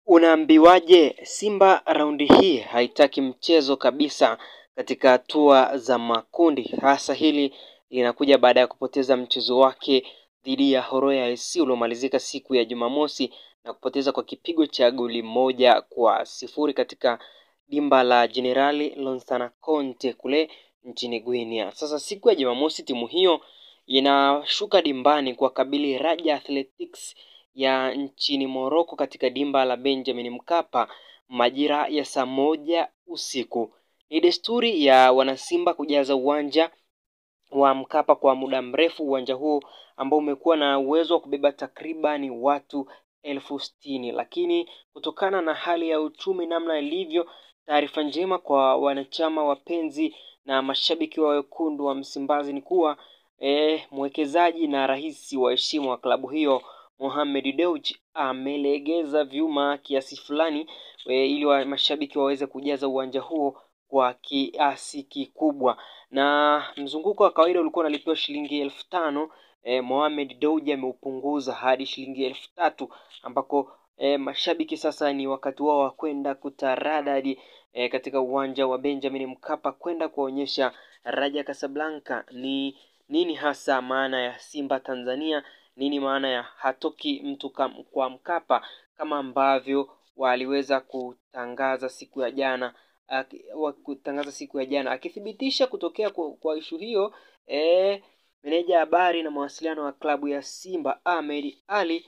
Unaambiwaje Simba raundi hii haitaki mchezo kabisa katika hatua za makundi. Hasa hili linakuja baada ya kupoteza mchezo wake dhidi ya Horoya SC uliomalizika siku ya Jumamosi na kupoteza kwa kipigo cha goli moja kwa sifuri katika dimba la Jenerali Lonsana Conte kule nchini Guinea. Sasa siku ya Jumamosi timu hiyo inashuka dimbani kwa kabili Raja Athletics ya nchini Morocco katika dimba la Benjamin Mkapa majira ya saa moja usiku. Ni desturi ya wanasimba kujaza uwanja wa Mkapa kwa muda mrefu. Uwanja huu ambao umekuwa na uwezo wa kubeba takribani watu elfu sitini, lakini kutokana na hali ya uchumi namna ilivyo, taarifa njema kwa wanachama wapenzi na mashabiki wa wekundu wa Msimbazi ni kuwa eh, mwekezaji na rais wa heshima wa klabu hiyo Mohamed Dewji amelegeza vyuma kiasi fulani e, ili wa mashabiki waweze kujaza uwanja huo kwa kiasi kikubwa. Na mzunguko wa kawaida ulikuwa unalipiwa shilingi elfu tano e, Mohamed Dewji ameupunguza hadi shilingi elfu tatu ambako e, mashabiki sasa ni wakati wao wa kwenda kutaradadi e, katika uwanja wa Benjamin Mkapa kwenda kuwaonyesha Raja Casablanca ni nini hasa maana ya Simba Tanzania nini maana ya hatoki mtu kam, kwa Mkapa kama ambavyo waliweza kutangaza siku ya jana kutangaza siku ya jana akithibitisha kutokea kwa, kwa ishu hiyo e, meneja habari na mawasiliano wa klabu ya Simba Ahmed Ali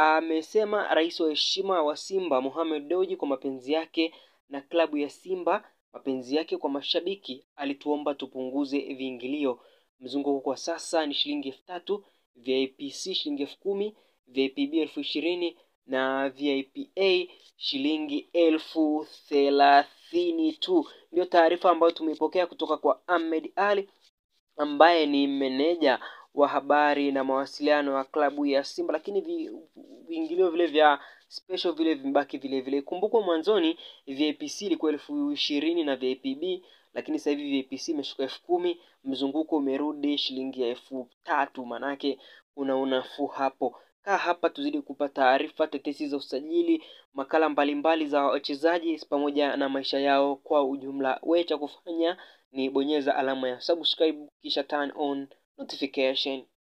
amesema rais wa heshima wa Simba Mohamed Dewji kwa mapenzi yake na klabu ya Simba mapenzi yake kwa mashabiki alituomba tupunguze viingilio mzunguko kwa sasa ni shilingi elfu tatu VIPC shilingi elfu kumi VIPB elfu ishirini na VIPA shilingi elfu thelathini tu. Ndio taarifa ambayo tumeipokea kutoka kwa Ahmed Ali ambaye ni meneja wa habari na mawasiliano ya klabu ya Simba, lakini viingilio vile vya special vile vimebaki vile vile. Kumbukwa mwanzoni VIPC ilikuwa elfu ishirini na VIPB lakini sasa hivi VIPC imeshuka elfu kumi mzunguko umerudi shilingi ya elfu tatu manake kuna unafuu hapo. Kaa hapa tuzidi kupa taarifa, tetesi za usajili, makala mbalimbali za wachezaji pamoja na maisha yao kwa ujumla. We cha kufanya ni bonyeza alama ya subscribe kisha turn on notification.